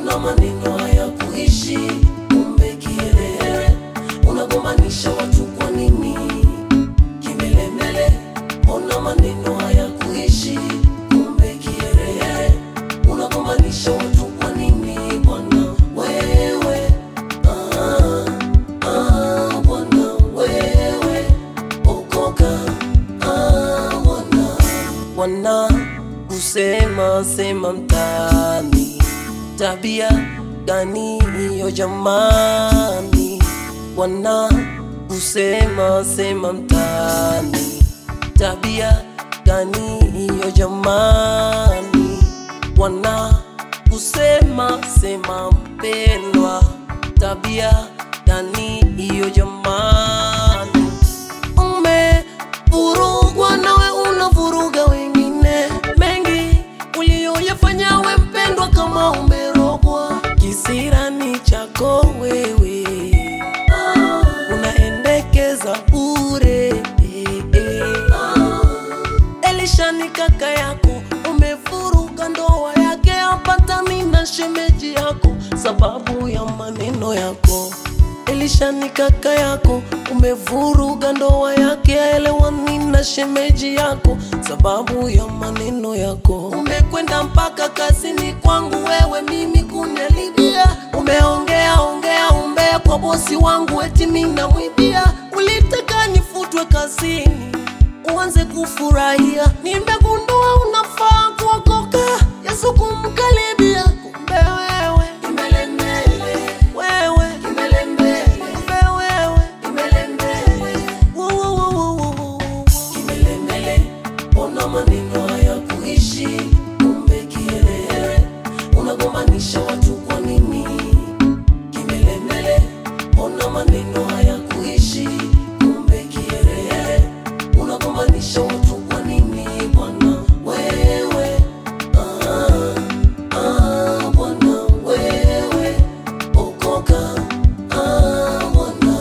Ona maneno haya kuishi, kumbe kiherehere, unagombanisha watu kwa nini? Kimbelembele, ona maneno haya kuishi, kumbe kiherehere, unagombanisha watu kwa nini? Bwana wewe, ah, ah, Bwana wewe, okoka, ah, Bwana wana kusema sema mtaani, tabia gani hiyo jamani? Wana kusema sema mtaani, tabia gani hiyo jamani? Wana kusema sema mpendwa, tabia gani hiyo jamani? Umevurugwa nawe unavuruga wengine, mengi uliyoyafanya we mpendwa, kama umerogwa. Kisirani chako wewe unaendekeza bure. Elisha ni kaka yako, umevuruga ndoa yake, apatani na shemeji yako sababu ya maneno yako. Elisha ni kaka yako, umevuruga ndoa yake, aelewani na shemeji yako sababu ya maneno yako. Umekwenda mpaka kazini kwangu wewe mimi kunialibia, umeongea ongea umbea kwa bosi wangu eti mimi namwibia. Ulitaka nifutwe kazini uanze kufurahia, nimegundua unafaa kuokoka, Yesu kumkaribia. Kumbe wewe kimbelembele, wewe kimbelembele, kumbe wewe kimbelembele, Wo, wo, wo, wo, wo, wo. kimbelembele. Ona maneno haya kuishi, kumbe kiherehere, unagombanisha watu kwa nini? Kimbelembele, ona maneno haya kuishi, kumbe kiherehere, unagombanisha watu kwa nini? Bwana wewe, ah, ah, Bwana wewe, okoka, ah, Bwana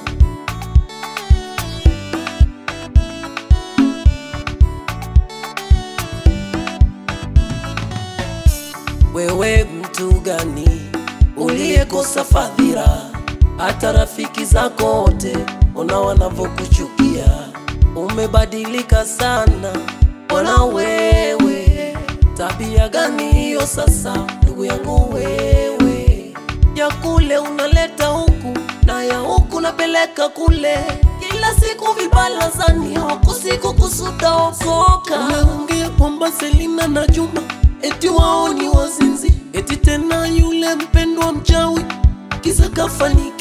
Wewe mtu gani uliyekosa fadhila, hata rafiki zako wote ona wanavyokuchukia. Umebadilika sana bwana wewe, tabia gani hiyo sasa ndugu yangu wewe? Ya kule unaleta huku na ya huku napeleka kule, kila siku vibalazani, huku siku kusuda okoka. Umeongea kwamba Selina na Juma eti wao ni wazinzi, eti tena yule mpendwa mchawi kisa kafanikiwa